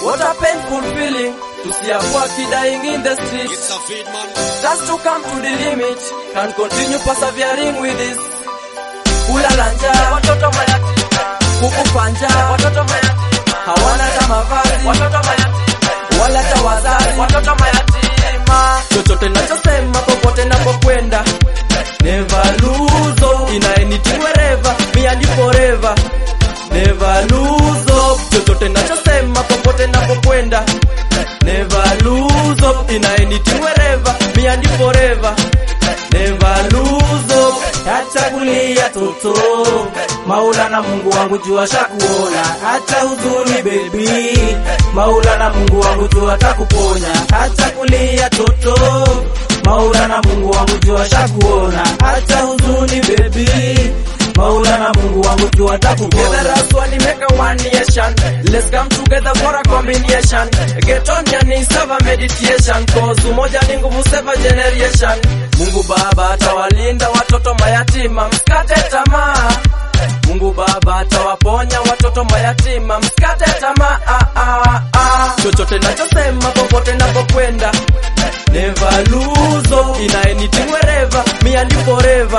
What a painful feeling to see a boy kid dying in the street. It's a feed man. Just to come to the limit, can continue persevering with this. Kulala njaa, watoto mayatima. Kukufa njaa, watoto mayatima. Hawana hata mavazi, watoto mayatima. Wala hata wazazi, watoto mayatima. Chochote nachosema popote napokwenda, never lose hope in anything wherever, me and you forever. Never lose hope, chochote nachosema popote napokwenda, never lose hope in anything wherever, me and you forever. Never lose hope. Acha kulia toto, Maula na Mungu wangu jua shakuona. Acha huzuni baby, Maula na Mungu wangu jua takuponya. Acha kulia toto, Maula na Mungu wangu jua shakuona. Acha huzuni baby, Maula na Mungu wangu jua Together takuponya. as one, make a one nation. Let's come together for a combination. Get on your knees, have a meditation. Cause umoja ni nguvu, save a generation. Mungu Baba atawalinda watoto mayatima, msikate tamaa. Mungu Baba atawaponya watoto mayatima, msikate tamaa. Ah, ah, ah. Chochote nachosema popote napokwenda, never lose hope in anything wherever, me and you forever.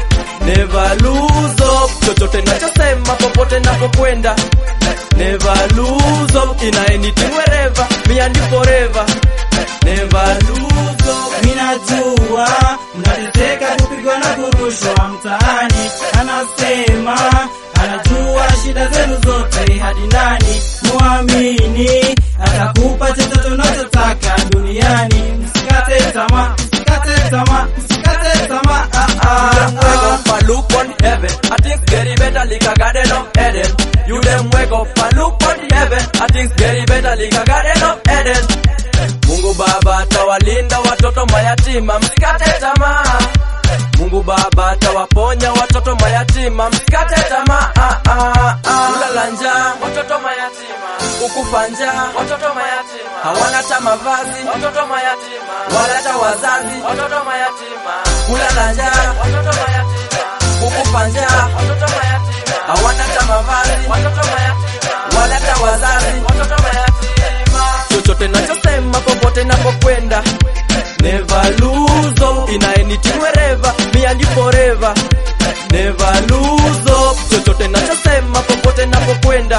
Never lose hope, chochote nachosema popote napokwenda. Never lose hope in anything wherever, me and you forever. Never lose hope. Minajua mnateseka kupigwa na kurushwa mtaani, anasema anajua shida zenu zote hadi ndani. Muamini atakupa chochote unachotaka duniani. Msikate tamaa, msikate tamaa, msikate tamaa. Ah, ah, them wake ah. up and look on heaven. I think very better like a garden of Eden. You them wake up and look on heaven. I think very better like a garden of Eden. Mungu Baba atawalinda watoto mayatima, msikate tamaa. Mungu Baba atawaponya watoto mayatima, msikate tamaa. Ah, ah, ah. Kulala njaa, watoto mayatima. Kukufa njaa, watoto mayatima. Hawana hata mavazi, watoto mayatima. Wala hata wazazi, watoto mayatima. Kulala njaa, watoto mayatima. Kukufa njaa, watoto mayatima. Hawana hata mavazi, watoto mayatima. Wala hata wazazi, watoto mayatima. Chochote nachosema popote napokwenda, never lose hope in anything wherever, me and you forever. Never lose hope, chochote nachosema popote napokwenda,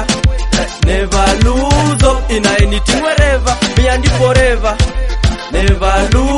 never lose hope in anything wherever, me and you forever. Never lose